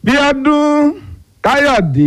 bíọ́dún káyọ̀dé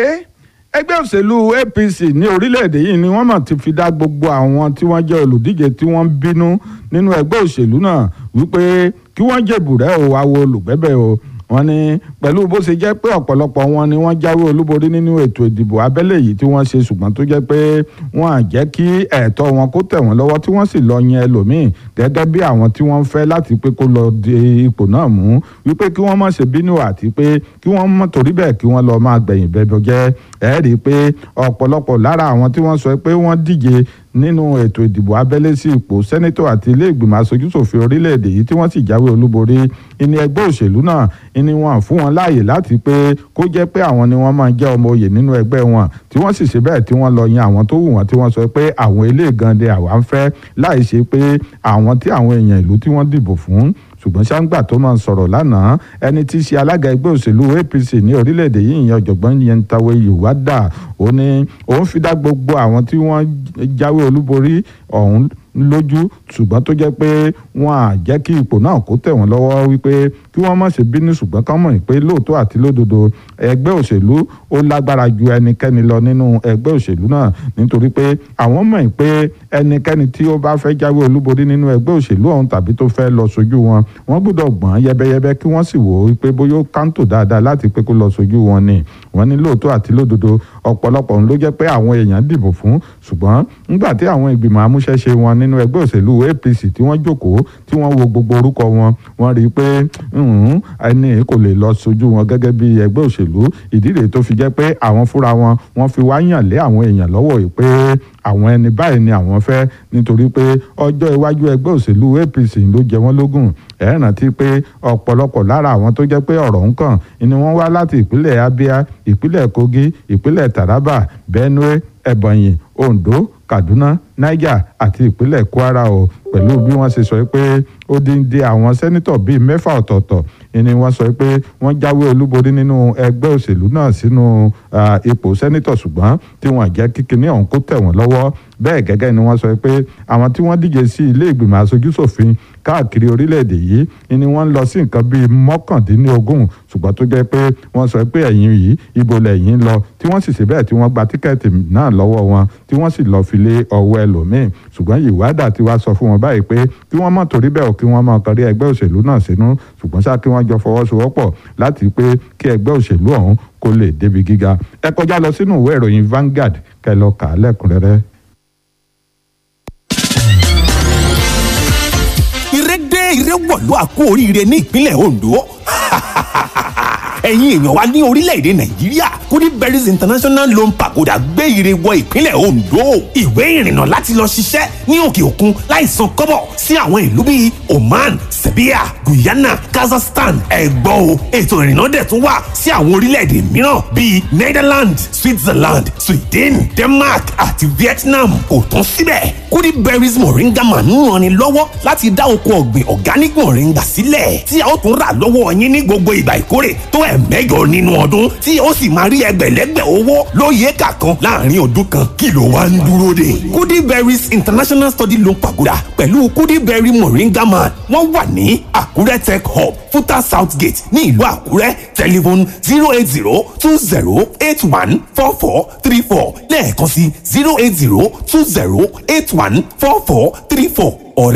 ẹgbẹ́ òṣèlú apc ní orílẹ̀-èdè yìí ni wọ́n mọ̀ ti fi dá gbogbo àwọn tí wọ́n jẹ́ olùdíje tí wọ́n ń bínú nínú ẹgbẹ́ òṣèlú náà wípé kí wọ́n jèbùrẹ́ o àwo olùgbẹ́bẹ̀ o wọ́n ní pẹ̀lú bó ṣe jẹ́ pé ọ̀pọ̀lọpọ̀ wọn ni wọ́n jáwé olúborí nínú ètò ìdìbò abẹ́lé yìí tí wọ́n ṣe ṣùgbọ́n tó jẹ́ pé wọ́n á jẹ́ kí ẹ̀tọ́ wọn kó tẹ̀ wọ́n lọ́wọ́ tí wọ́n sì lọ yan ẹlòmíì gẹ́gẹ́ bí àwọn tí wọ́n fẹ́ láti pé kó lọ di ipò náà mú wípé kí wọ́n má ṣe bínú àti pé kí wọ́n mọ̀ torí bẹ́ẹ̀ kí wọ́n lọ máa gbẹ̀yìn bẹ́ẹ̀ jẹ́ ẹ̀ rí i pé ọ̀pọ̀lọpọ̀ lára àwọn tí wọ́n sọ pé wọ́n díje nínú ètò ìdìbò abẹ́lé sí ipò sẹ́nẹ́tọ̀ àti ilé ìgbìmọ̀ aṣojúṣòfin orílẹ̀-èdè yìí tí wọ́n sì jáwé olúborí ìní ẹgbẹ́ òṣèlú náà ìní wọn fún wọn láàyè láti pé kó jẹ́ pé àwọn ni wọ́n máa jẹ́ ọmọ oyè nínú ẹgbẹ́ wọn tí wọ́n sì ṣe bẹ́ẹ̀ tí wọ́n lọ yan àwọn tó wù wọ́n tí wọ́n sọ pé àwọn ilé ìgànnì àwa ń fẹ́ láì ṣe pé àwọn tí àwọn èèyàn ìlú tí wọ́n dìbò fún ṣùgbọ́n ṣáńgbà tó máa ń sọ̀rọ̀ lánàá ẹni tí í ṣe alága ẹgbẹ́ òṣèlú apc ní orílẹ̀-èdè yìí ìyẹn ọ̀jọ̀gbọ́n Yentawe Yewada ó ní òun fi dá gbogbo àwọn tí wọ́n jáwé olúborí ọ̀hún lójú ṣùgbọ́n tó jẹ́ pé wọ́n á jẹ́ kí ipò náà kó tẹ̀ wọ́n lọ́wọ́ wípé kí wọ́n má ṣe bínú ṣùgbọ́n ká mọ̀ pé lóòótọ́ àti lódodo ẹgbẹ́ òṣèlú ó lágbára ju ẹnikẹ́ni lọ nínú ẹgbẹ́ òṣèlú náà nítorí pé àwọn mọ̀ pé ẹnikẹ́ni tí ó bá fẹ́ jáwé olúborí nínú ẹgbẹ́ òṣèlú ọ̀hún tàbí tó fẹ́ lọ sojú wọn wọ́n gbọ́dọ̀ gbọ́n yẹbẹyẹbẹ kí wọ́n sì wò ó pé bóyá ó kántò dáadáa láti pé kó lọ sojú wọn ni wọ́n ní lóòótọ́ àti lódodo ọ̀pọ̀lọpọ̀ ló jẹ́ pé àwọn èèyàn dìbò fún ṣùgbọ́n nígbà tí àwọn ìgbìmọ̀ amúṣẹ́ṣe wọn nínú ẹgbẹ́ òṣèlú APC tí wọ́n jókòó tí wọ́n wo gbogbo orúkọ wọn wọ́n rí i pé ẹni kò lè lọ sojú wọn gẹ́gẹ́ bí ẹgbẹ́ òṣèlú ìdí rèé tó fi jẹ́ pé àwọn fúnra wọn wọ́n fi wá yàn lé àwọn èèyàn lọ́wọ́ yìí pé àwọn ẹni báyìí ni àwọn fẹ́ nítorí pé ọjọ́ iwájú ẹgbẹ́ òṣèlú APC ló jẹ wọ́n lógún ẹ rántí pé ọ̀pọ̀lọpọ̀ lára àwọn tó jẹ́ pé ọ̀rọ̀ ń kàn ni wọ́n wá láti ìpínlẹ̀ Abia ìpínlẹ̀ Kogi ìpínlẹ̀ Taraba Benue Ebonyi Ondo Kaduna Niger àti ìpínlẹ̀ Kwara o pẹ̀lú bí wọ́n ṣe sọ pé ó dín dín àwọn sẹ́nitọ̀ bíi mẹ́fà ọ̀tọ̀ọ̀tọ̀ ni wọ́n sọ pé wọ́n jáwé olúborí nínú ẹgbẹ́ òṣèlú náà sínú ipò sẹ́nitọ̀ ṣùgbọ́n tí wọ́n jẹ́ kíkiní ọ̀hún kó tẹ̀ wọ́n lọ́wọ́ bẹ́ẹ̀ gẹ́gẹ́ ni wọ́n sọ pé àwọn tí wọ́n díje sí ilé ìgbìmọ̀ aṣojúṣòfin káàkiri orílẹ̀-èdè yìí ni wọ́n ń lọ sí nǹkan bíi mọ́kàndínlógún ṣùgbọ́n tó jẹ́ pé wọ́n sọ pé ẹ̀yìn yìí ibo lẹ́yìn lọ tí wọ́n sì ṣe bẹ́ẹ̀ tí wọ́n gba tíkẹ́ẹ̀tì náà lọ́wọ́ wọn tí wọ́n sì lọ fi lé ọwọ́ ẹlòmíín ṣùgbọ́n Yewada ti wá sọ fún wọn báyìí pé kí wọ́n má torí bẹ́ẹ̀ kí wọ́n má kọrí ẹgbẹ́ òṣèlú náà sínú ṣùgbọ́n ṣá kí wọ́n jọ fọwọ́sowọ́pọ̀ láti pé kí ẹgbẹ́ òṣèlú ọ̀hún kó lè débi gíga ẹ kọjá lọ sínú ìwé ìròyìn Vanguard kẹ́ lọ kà á lẹ́kùnrẹ́rẹ́. ìrẹ́dé ìrẹ́wọ̀lú àkó oríire ní ìpínlẹ̀ Ondo ẹ̀yin èèyàn wa ní orílẹ̀-èdè nàìjíríà goodberries international loan pagoda gbé ire wọ ìpínlẹ̀ ondo ìwé ìrìnnà láti lọ ṣiṣẹ́ ní òkè òkun láì san kọ́bọ̀ sí àwọn ìlú bíi oman serbia guyana kazakhstan ẹ̀gbọ́n o ètò ìrìnnà dẹ̀ tún wà sí àwọn orílẹ̀-èdè mìíràn bíi netherlands switzerland sweden denmark àti vietnam kò tán síbẹ̀ goodberries moringa man ń ranni lọ́wọ́ láti dá oko ọ̀gbìn organic moringa sílẹ̀ tí a ó tún rà lọ́wọ́ yín ní gbogbo ìgbà ìkórè tó ẹ̀ mẹ́jọ nínú ọdún tí ó sì máa rí ẹgbẹ̀lẹ́gbẹ̀ owó lóye kàkan láàrin ọdún kan kí ló wá ń dúró dè. kudiberries international study loan pagoda pẹ̀lú kudiberry moringa man wọ́n wà ní àkúrẹ́ tech hub futa south gate ní ìlú àkúrẹ́ telephone zero eight zero two zero eight one four four three four lẹ́ẹ̀kan sí zero eight zero two zero eight one four four three four ọ̀rẹ́